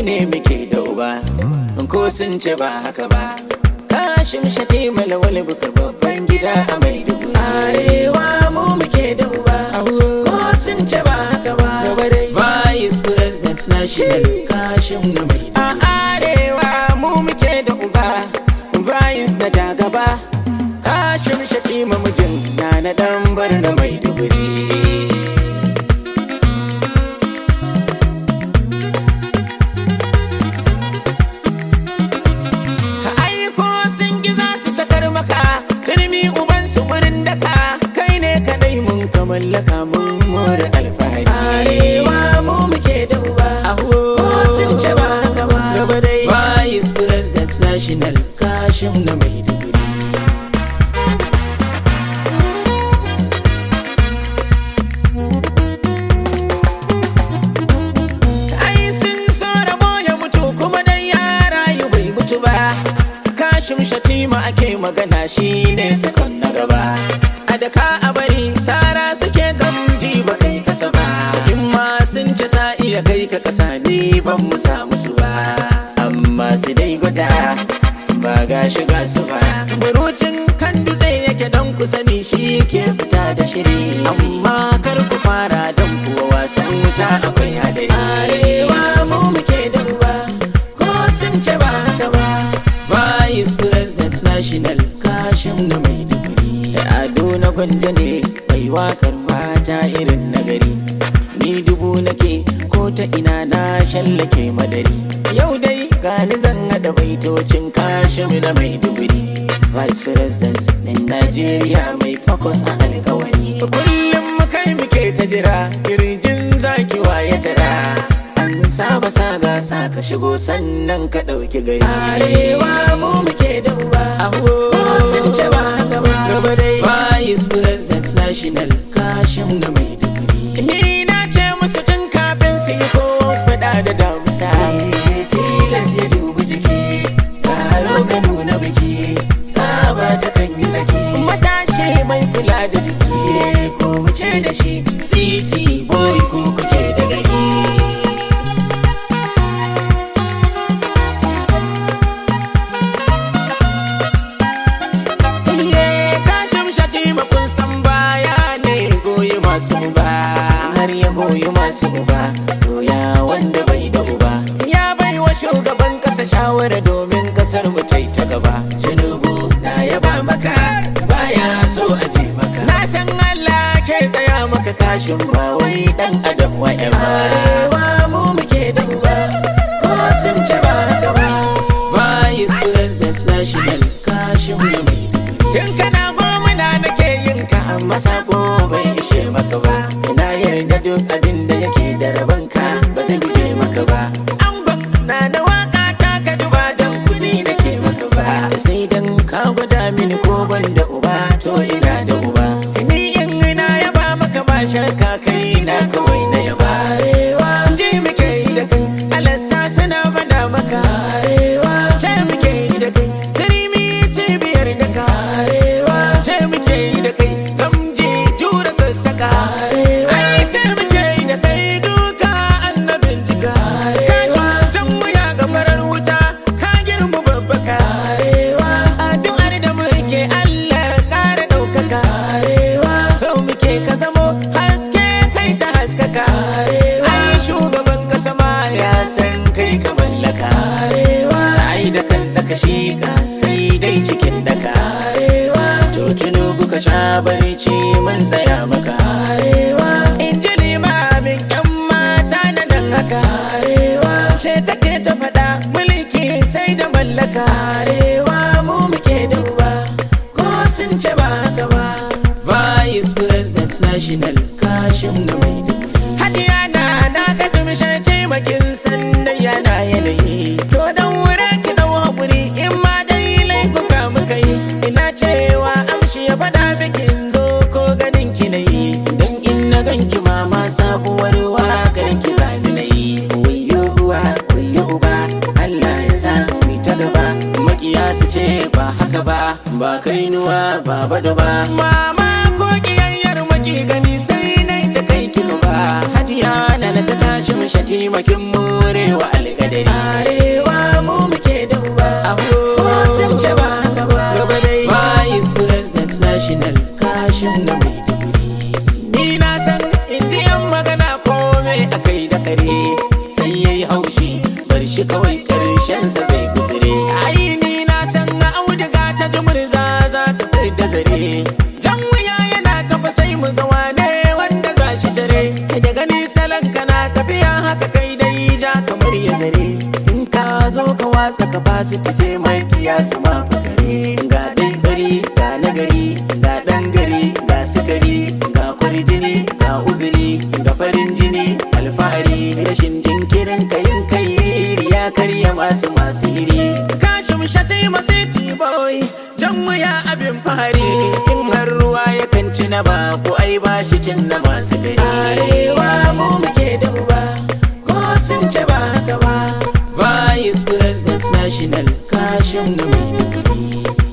ne muke da uba ko sun ce ba haka ba kashin shati malawal bukar babban gida a maiduguri arewa mu muke da uba ko sun ce ba haka ba vice president national kashin na maiduguri a arewa mu muke da uba vice na jagaba kashin shati mamujin na na dan bar na maiduguri aiko sun gi za su sakar maka turmi uban su wurin daka kai ne kadai mun ka mallaka mun more alfahari arewa mu muke da uba ko sun ce ba haka ba gaba dai vice president national kashim na maiduguri ai sun so rabo ya mutu kuma dan ya rayu bai mutu ba kashim shatima ake magana shi ne sakon na gaba a da ka a bari sara suke gamji ba kai kasa ba in ma sun ci sa iya kai ka kasa ni ban mu samu su ba amma su dai gwada ba ga shiga su ba burucin kan dutse yake don ku sani shi ke fita da shiri amma kar ku fara don kuwa wasan wuta akwai hadari arewa mu muke da ruwa ko sun ce ba haka ba vice president national kashim na maiduguri ado na gwanja ne mai wakar mata irin nagari ni dubu nake ko ta ina na shallake madari yau dai gani zan haɗa baitocin kashim na maiduguri vice president din najeriya mai focus a alkawari kullum kai muke ta jira kirjin zaki waye tara an saba sa gasa ka shigo sannan ka ɗauki gari arewa mu muke da uba ko sun ce ba haka ba gaba dai vice president national kashim na maiduguri ni na ce musu tun kafin su yi ko fada da damusa tilas ya dubi jiki taro ka nuna biki saba ta kan yi zaki matashi mai kula da jiki ko mu ce da shi city boy ko kuke da gari Iye kashin shati kun san baya ne goyi masu uba har ya goyi masu uba to ya wanda bai da uba ya bai wa shugaban kasa shawara domin kasar mu ta ta gaba Tinubu na yaba maka baya so a je maka na san Allah ke tsaya maka kashin ba wai dan adam wa arewa mu muke da uba ko sun ce ba haka ba vice president national kashin mu mai Tun kana gwamna nake yin ka amma sako bai ishe maka ba Ina yarda duk abin da yake da rabanka ba zai guje maka ba Angon na da waka ta ka duba don kudi nake maka ba Sai dan ka gwada mini ko ban da uba to ina da uba Ni in na yaba maka ba shakka kai na kawai na yaba Arewa ji muke yi da kai alassa suna bada maka Arewa ce muke yi da kai Turmi cibiyar da ka Arewa ce muke yi da kai Gamji jura sassaka Ai ce muke yi da kai duka annabin jika Ka jan wuya ga farar wuta ka girma babbaka Addu'ar da muke Allah ƙara ɗaukaka Sau muke ka zamo haske kai ta haskaka Ai shugaban kasa ma ya san kai ka mallaka Ai da kan da ka shika sai dai cikin daka To tunubu ka sha barci mun tsaya maka In ji limamin yan mata na nan haka Ce take ta faɗa mulki sai da mallaka mu muke da uba ko sun ce ba haka ba Vice President National Kashim na Maiduguri Hajiya na na kaji mishan taimakin sanda yana yanayi To dan wurin ki dau haƙuri in ma dai laifuka muka yi Ina cewa amshi ya faɗa bikin zo ko ganin ki na yi Dan in na ganki mama sabuwar waƙar ki zani na yi Wayyo uwa wayyo uba Allah ya sa mu ta gaba Makiya su ce ba haka ba ba kainuwa ba bado ba Mama ko kiyayyar maki gani sai na ta kai ki ba Hajiya na na ta tashi mu shati makin morewa alƙadari national kashin na maiduguri ni na san indiyan magana kome akai da kare sai yayi haushi bar shi kawai karshensa zai guzure ai ni na san auduga ta jumurza za ta kai da zare jan wuya yana tafa sai mu ga wane wanda za shi tare da gani salon kana tafiya haka kai dai ja kamar ya zare in ka zo ka watsa capacity sai mai kiyasa ma fakare ga dai fari ga nagari ga dan gari ga sukari ga kwarjini ga uzuri ga farin jini alfahari rashin jinkirin kayin kai ya karya masu masu hiri kashin shatai masu boy jan wuya abin fahari in har ruwa yakan ci na ba ko ai ba shi cin na masu gari arewa mu muke da uba ko sun ce ba haka ba vice president national kashin na mai